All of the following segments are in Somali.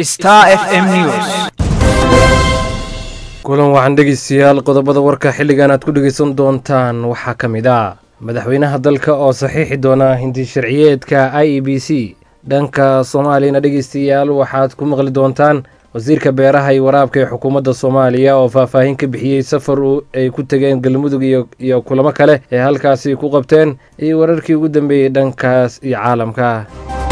Star FM News. kulan waxaan dhegeystayaal qodobada warka xilligan aad ku dhegeysan doontaan waxaa ka mid ah madaxweynaha dalka oo saxiixi doona hindi sharciyeedka i e b c dhanka soomaaliyana dhegeystayaal waxaad ku maqli doontaan wasiirka beeraha iyo waraabka ee xukuumadda soomaaliya oo faahfaahin ka bixiyey safar ay ku tegeen galmudug iyo kulamo kale ee halkaasi ku qabteen iyo wararkii ugu dambeeyey dhankaas iyo caalamka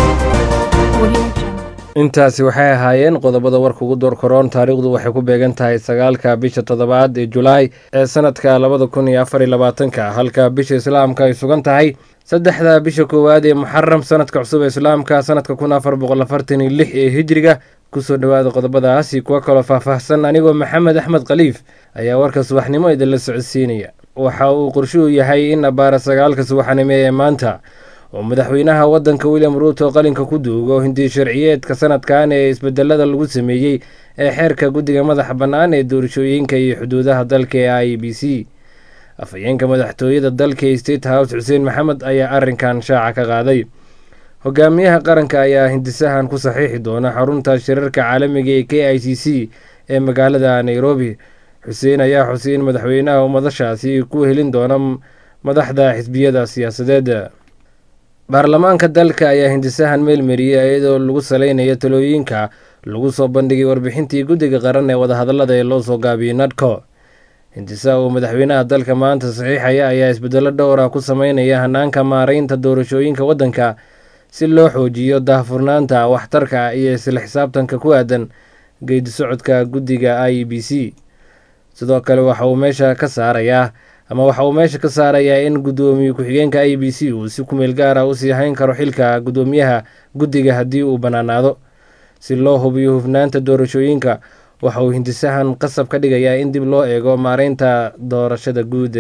intaasi waxay ahaayeen qodobada warka ugu door koroon taariikhdu waxay ku beegan tahay sagaalka bisha toddobaad ee julaay ee sanadka labada kun iyo afar iyo labaatanka halka bisha islaamka ay sugan tahay saddexda bisha koowaad ee muxaram sanadka cusub ee islaamka sanadka kun afar boqol afartan iyo lix ee hijriga kusoo dhowaada qodobadaasi kuwo kaloo faahfaahsan anigoo maxamed axmed khaliif ayaa warka subaxnimo idinla socodsiinaya waxa uu qorshuhu yahay in abaara sagaalka subaxnimo ee maanta oo madaxweynaha waddanka william ruuto qalinka ku duugo hindi sharciyeedka sanadkan ee isbedelada lagu sameeyey ee xeerka guddiga madaxa bannaan ee doorashooyinka iyo xuduudaha dalka ee i b c afhayeenka madaxtooyada dalka ee state house xuseen maxamed ayaa arrinkan shaaca ka qaaday hogaamiyaha qaranka ayaa hindisahan ku saxiixi doona xarunta shirarka caalamiga ee k i c c ee magaalada nairobi xuseen ayaa xusay in madaxweynaha umadashaasi ku helin doona madaxda xisbiyada siyaasadeed baarlamaanka dalka ayaa hindisahan meelmariyey iyadoo lagu saleynayo talooyinka lagu soo bandhigay warbixintii guddiga qaran ee wadahadallada ee loo soo gaabiyey nadco hindisaha uu madaxweynaha dalka maanta saxiixaya ayaa isbedelo dhowr ah ku sameynaya hanaanka maareynta doorashooyinka waddanka si loo xoojiyo daahfurnaanta waxtarka iyo isla xisaabtanka ku aadan geedi socodka guddiga i b c sidoo kale waxa uu meesha ka saarayaa ama waxa uu meesha ka saarayaa in guddoomiye ku-xigeenka i b c uu si kumeel gaara usii hayn karo xilka guddoomiyaha guddiga haddii uu bannaanaado si loo hubiyo hufnaanta doorashooyinka waxa uu hindisahan qasab ka dhigayaa in dib loo eego maareynta doorashada guud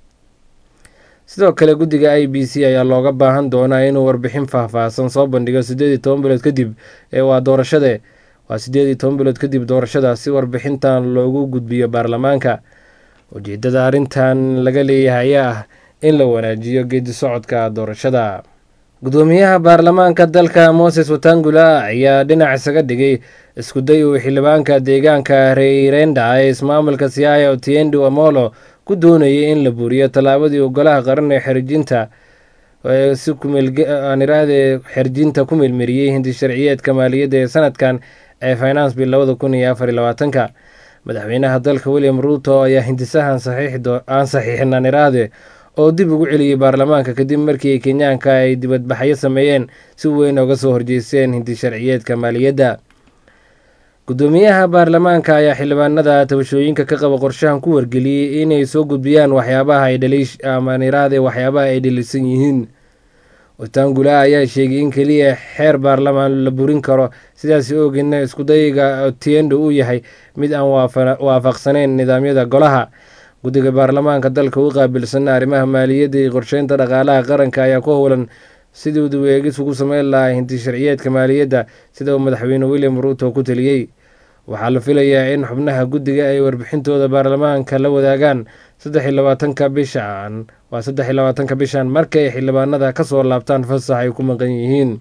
sidoo kale guddiga i b c ayaa looga baahan doonaa inuu warbixin faahfaahsan soo bandhigo siddeed iyo toban bilood kadib ee waa doorashade waa siddeed iyo toban bilood kadib doorashada si warbixintan loogu gudbiyo baarlamaanka ujeedada arrintan laga leeyahay ayaa ah in la wanaajiyo geedi socodka doorashada gudoomiyaha baarlamaanka dalka moses watangula ayaa dhinac isaga dhigay iskuday uu xildhibaanka deegaanka reyrenda ee ismaamulka siaya otiendo amolo ku doonayay in la buriyo tallaabadii ogolaha qaran ee xerjinta si kumeelniraade xerjinta ku meelmariyey hindi sharciyeedka maaliyadda ee sanadkan ee finance bill labada kun iyo afar iyo labaatanka madaxweynaha dalka william ruuto ayaa hindisahan aan saxiixin iraade oo dib ugu celiyey baarlamaanka kadib markii kenyaanka ay dibadbaxyo sameeyeen si weyn oga soo horjeysteen hindi sharciyeedka maaliyadda gudoomiyaha baarlamaanka ayaa xildhibaanada tabashooyinka ka qaba qorshahan ku wargeliyey inay soo gudbiyaan waxyaabaha ay dhaliishamaniraade waxyaabaha ay dhaliilsan yihiin watangula ayaa sheegay in keliya xeer baarlamaan la burin karo sidaas ogeedna iskudayga otiendo uu yahay mid aan waafaqsaneyn nidaamyada golaha guddiga baarlamaanka dalka u qaabilsan arrimaha maaliyadda iyo qorsheynta dhaqaalaha qaranka ayaa ku howlan sidii duweegis ugu sameyn lahaa hinti sharciyeedka maaliyadda sida uu madaxweyne william ruuto ku teliyey waxaa la filayaa in xubnaha guddiga ay warbixintooda baarlamaanka la wadaagaan saddex iyo labaatanka bishan waa saddex iyo labaatanka bishan marka ay xildhibaanada kasoo laabtaan fasax ay ku maqan yihiin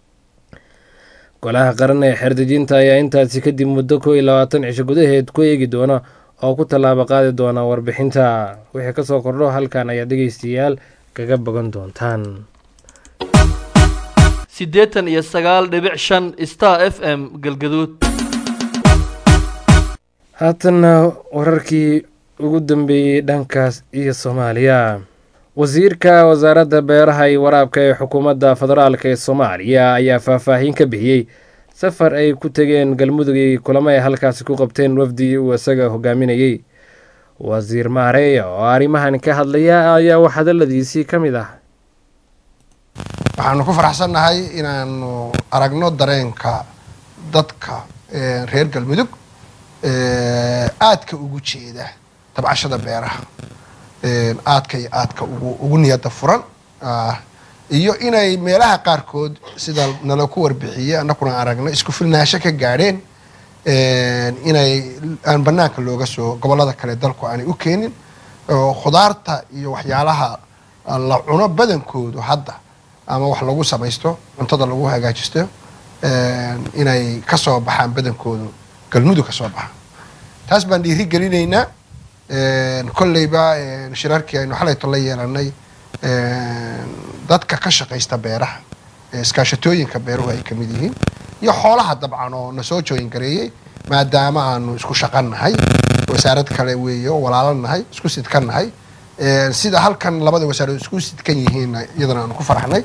golaha qaran ee xeerdejinta ayaa intaasi kadib muddo koo iyo labaatan cisho gudaheed ku eegi doona oo ku tallaabo qaadi doona warbixinta wixii kasoo kordho halkan ayaa dhegeystayaal kaga bogan doontaan siddeetan iyo sagaal dhibic shan star f m galgaduud haatanna wararkii ugu dambeeyey dhankaas iyo soomaaliya wasiirka wasaaradda beeraha iyo waraabka ee xukuumadda federaalk ee soomaaliya ayaa faahfaahin ka bixiyey safar ay ku tegeen galmudug iyo kulamo ay halkaasi ku qabteen wafdi uu isaga hogaaminayey wasiir maareeya oo arrimahan ka hadlaya ayaa wax hadaladiisii ka mid ah waxaanu ku faraxsannahay inaanu aragno dareenka dadka reer galmudug aadka ugu jeeda dabcashada beeraha aadka iyo aadka ugu niyada furan iyo inay meelaha qaarkood sida nala ku warbixiyey annakuna aragno isku filnaasho ka gaadheen inay aan banaanka looga soo gobollada kale dalku aanay u keenin oo khudaarta iyo waxyaalaha la cuno badankoodu hadda ama wax lagu samaysto cuntada lagu hagaajisto inay ka soo baxaan badankoodu galmudug ka soo baxaan taas baan dhiiri gelinaynaa kolleyba shirarkii aynu xalayto la yeelanay dadka ka shaqaysta beeraha iskaashatooyinka beeruhu ay kamid yihiin iyo xoolaha dabcan oo na soo jooyin gareeyey maadaama aanu isku shaqan nahay wasaarad kale weeye oo walaalo nahay isku sidkan nahay sida halkan labada wasaaradood isku sidkan yihiin iyadana aanu ku faraxnay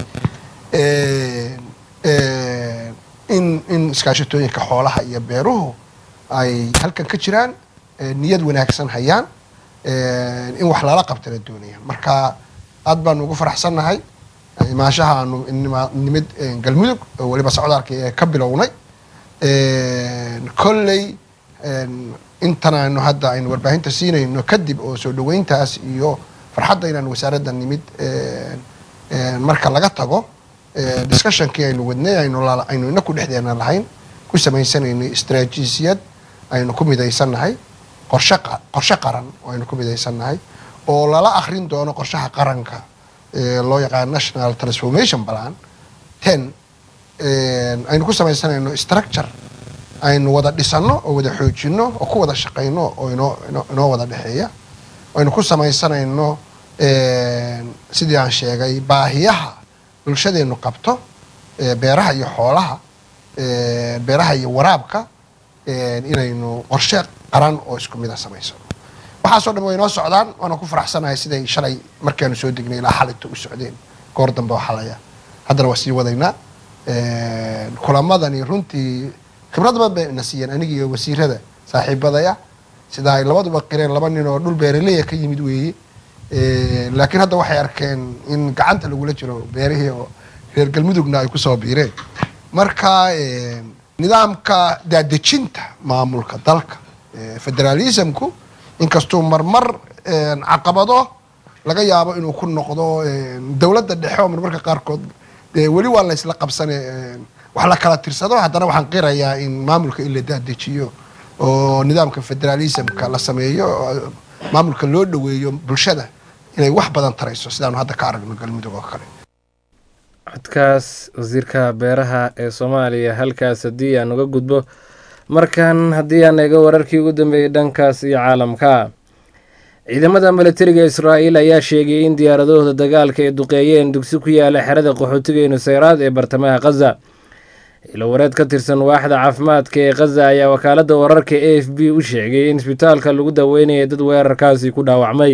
in in iskaashatooyinka xoolaha iyo beeruhu ay halkan ka jiraan niyad wanaagsan hayaan in wax lala qabtana doonayaan marka aad baanu ugu faraxsannahay imaashaha aanu nimid galmudug oo weliba socdaalka ee ka bilownay kolley intan aynu hadda aynu warbaahinta siinayno kadib oo soo dhaweyntaas iyo farxadda inaan wasaaradda nimid marka laga tago discussionkii aynu wadnay aynu inaku dhexdeena lahayn ku samaysanaynay istraatiijiyad aynu ku midaysannahay qorshe qorshe qaran oo aynu ku midaysannahay oo lala akrin doono qorshaha qaranka loo yaqaan national transformation plan ten aynu ku samaysanayno structure aynu wada dhisano oo wada xoojino oo ku wada shaqayno oo inoo inoo wada dhexeeya aynu ku samaysanayno sidii aan sheegay baahiyaha bulshadeenu qabto beeraha iyo xoolaha beeraha iyo waraabka inaynu qorshe qaran oo isku mid a samaysano waxaasoo dhan way noo socdaan waana ku faraxsanahay siday shalay markaanu soo degnay ilaa xalinta u socdeen goor dambe oo xalaya haddana waa sii wadaynaa kulamadani runtii khibrad badan bay na siiyeen aniga iyo wasiirada saaxiibadaya sida ay labaduba qireen laba nin oo dhul beeraleya ka yimid weeye laakiin hadda waxay arkeen in gacanta lagula jiro beerihii oo reer galmudugna ay kusoo biireen marka nidaamka daadejinta maamulka dalka federalismku inkastuu marmar caqabado laga yaabo inuu ku noqdo dowladda dhexe oo marmarka qaarkood dee weli waa la ysla qabsane wax la kala tirsado haddana waxaan qirayaa in maamulka in la daadejiyo oo nidaamka federalismka la sameeyo maamulka loo dhoweeyo bulshada inay wax badan tarayso sidaanu hadda ka aragno galmudug oo kale codkaas wasiirka beeraha ee soomaaliya halkaas haddii aan uga gudbo markan haddii aan eego wararkii ugu dambeeyey dhankaas iyo caalamka ciidamada milatariga israa'iil ayaa sheegay in diyaaradahooda dagaalka ay duqeeyeen dugsi ku yaala xerada qaxootiga nusayraad ee bartamaha khaza ilo wareed ka tirsan waaxda caafimaadka ee khaza ayaa wakaaladda wararka a f b u sheegay in isbitaalka lagu daweynaya dad weerarkaasi ku dhaawacmay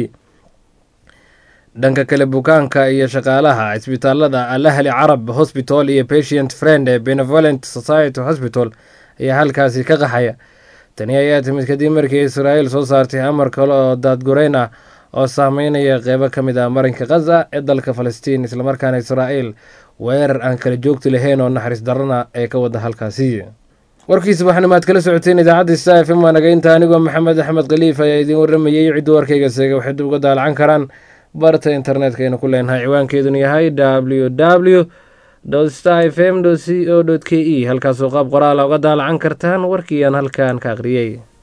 dhanka kale bukaanka iyo shaqaalaha isbitaalada alahli carab hosbital iyo patient friend ee benevolent society hosbital ayaa halkaasi ka qaxaya tani ayaa timid kadib markii israa'iil soo saartay amar kale oo daadgureyn ah oo saameynaya qeybo ka mid ah marinka khaza ee dalka falastiin islamarkaana israa'iil weerar aan kala joogti lahayn oo naxariis darana ee ka wada halkaasi warkiisa waxaana maad kala socoteen idaacadda sta f m waanagaynta anigoo maxamed axmed khaliif ayaa idiin waramayey cidduu warkayga seega waxay dib uga daalacan karaan barta internetka aynu ku leenahay ciwaankeeduna yahay w w star f m c o k e halkaasoo qaab qoraala uga daalacan kartaan warkii aan halkan ka akhriyey